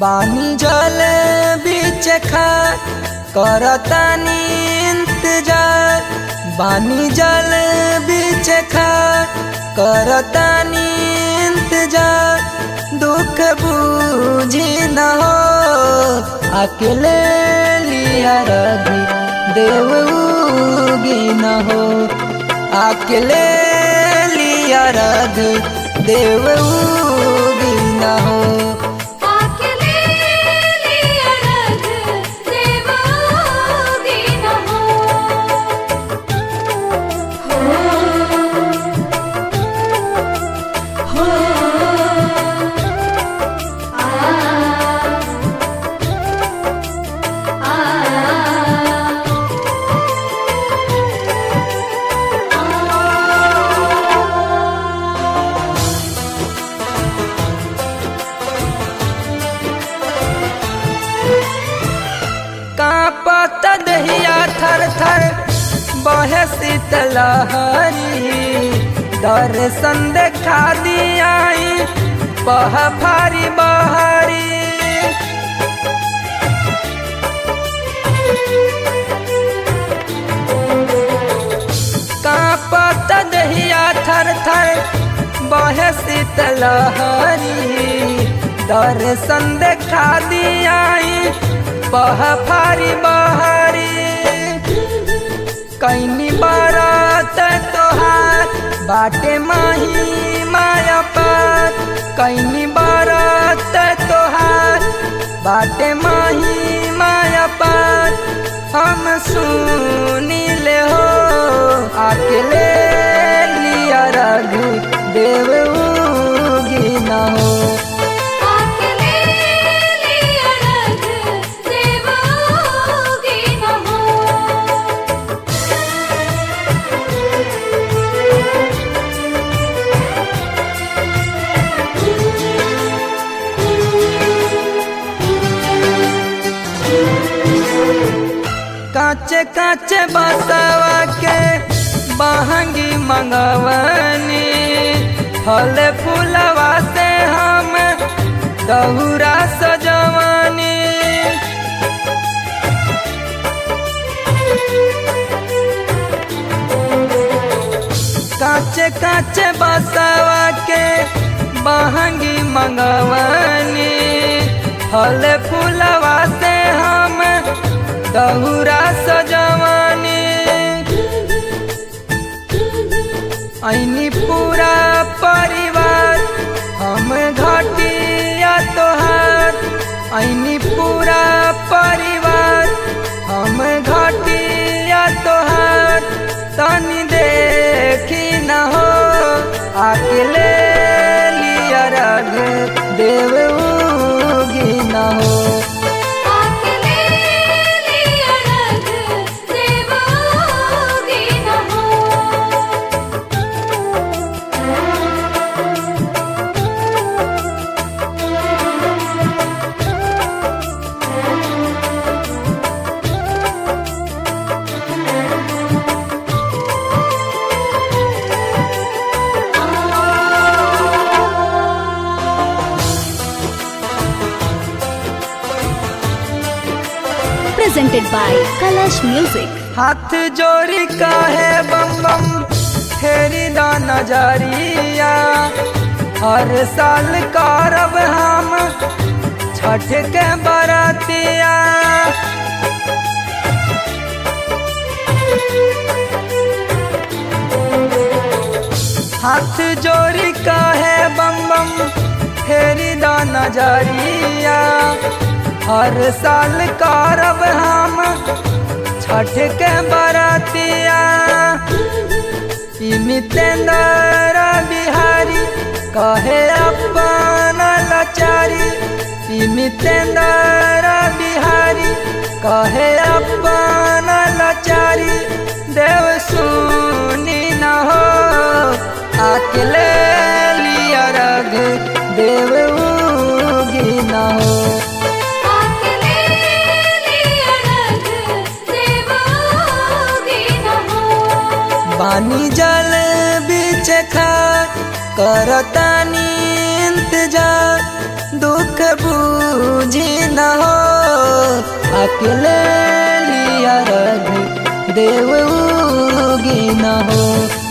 बानी जल बीच खा करतानी इंतजार बानी जल बीच खा करतानी इंतजार दुख बूझी न हो अकेले लिया रघी देव उगी न हो अकेले लिया रघ देव उगी न हो आकेले लिया रग देवोगी न हो हो आ आ कांपत दहिया थर थर बहे शीतलहरी दर्शन देखा दियाई बह फारी बहरी कांपत दहिया थर थर बहे शीतलहरी दर्शन देखा दियाई बह फारी बहरी कैनी बारात तोहार बाटे माही माया पार कैनी बारात तोहार बाटे माही माया पार हम सुनी ले हो अकेले लिया रघु देव उगी न हो आकेले लिया रग देवोगी न हो काचे काचे बसवा के बहंगी मंगवनी फल फूलवा से हम दहुरा सजवनी काचे काचे बसवा के बहंगी मंगवनी फल फूलवा से हम दहुरा सजवनी ऐनी पूरा परिवार हम घटिया तोहार ऐनी पूरा परिवार हम घटिया तोहार तनी देखी न हो अकेले लिया रघ देव उगी न हो आकेले लिया रग देवोगी न हो presented by Kalash Music. हाथ जोड़ी काहे बम बम फेरी दा नजरिया हर साल करब हम छठ के बरतिया हाथ जोड़ी काहे बम बम फेरी दा नजरिया हर साल करब हम छठ के बरतिया मितेंद्र बिहारी कहे अपन लाचारी मितेंद्र बिहारी कहे अपन लाचारी देव सुनी न हो अकेले लिया रघ देव उगी न हो आकेले लिया रग देवोगी न हो पानी जल बीच खा करतानी इंतजार दुख बूझी न हो अकेले लिया रघु देव उगी न हो